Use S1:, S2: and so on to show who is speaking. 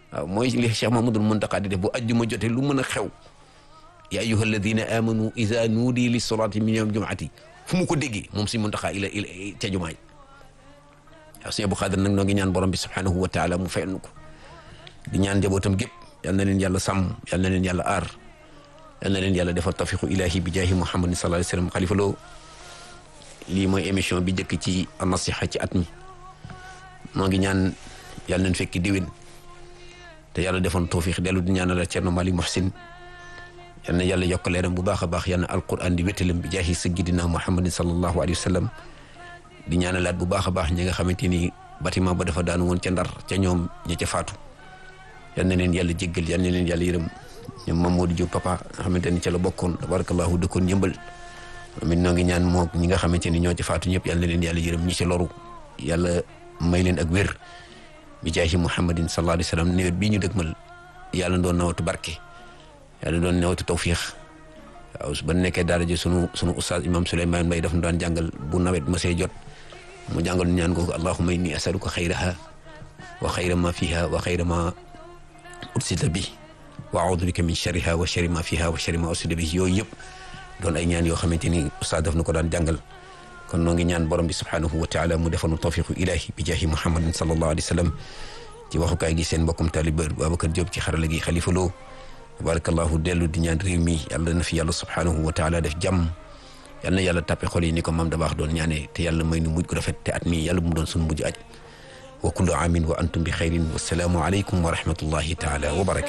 S1: waaw mooy li Cheikh Mahmadul Muntaqa di def bu ajjuma jotee lu mën a xew ya ayyuha alladina amanu ida nuudi li solati min yawm jumaati fu mu ko déggee moom si Muntaqa ila ila ca jumaay waaw sëñ Abou Xaadir nag noo ngi ñaan borom bi subhanahu wa taala mu fayal nu ko di ñaan njabootam gépp yal na leen yàlla sàmm yal na leen yàlla aar yal na leen yàlla defal tafiqu ilahi bi jaahi muhammadin sallallahu alayhi wa sallam xalifa loo lii mooy émission bi njëkk ci nasiha ci at mi moo ngi ñaan yàlla nañ fekki diwén te yàlla defoon tawfiq dellu di ñaanal Cerno Mali Muhsin yal na yàlla yokk leeram bu baax a baax yal na alquran di wéttalam bi jaahi sayyidina muhammadin sallallahu alayhi wa sallam di ñaanalaat bu baax a baax ñi nga xamante ni bâtiment ba dafa daanu woon ca ndar ca ñoom ña ca faatu yal na leen yàlla jéggal yal na leen yàlla yërëm ñoom Mamadou Diop papa nga xamante ni ca la bokkoon tabarakallahu dëkkoon yëmbal amit noo ngi ñaan moo ñi nga xamante ni ñoo ci faatu ñëpp yal na leen yàlla yërëm ñi ci loru yàlla may leen ak wér bi jaahi muhammadin sallallahu alayhi wa sallam nawet bii ñu dëgmal yàlla doon nawatu barke yàlla doon nawatu tawfiix waaw ba nekkee daara ji sunu sunu ustaaz imam Souleymane Mbaye daf nu daan jàngal bu nawet ma see jot mu jàngal ñu ñaan googu allahumma inni asaluka xayraha wa xayra ma fiha wa xayra ma ursila bi wa audu bika min sharriha wa sharri ma fiha wa sharri ma ursila bi yooyu yëpp doon ay ñaan yoo xamante ni ustaaz daf na ko daan jàngal kon noo ngi ñaan borom bi subhanahu wa taala mu defal nu tawfiqu ilahi bi jaahi muhammadin sallallahu alayhi wa sallam ci waxukaay gi seen mbokkum taalibe Babacar Diop ci xarala gi xalifa loo tabarakallahu dellu di ñaan réew mi yàlla na fi yàlla subhanahu wa taala def jàmm yal na yàlla tàppe xol yi ni ko maam da baax doon ñaane te yàlla may nu mujj gu rafet te at mi yàlla mu doon suñu mujj aj wa kullu amin wa antum bi xayrin wasalaamu aleykum wa rahmatullahi taala wa barakatu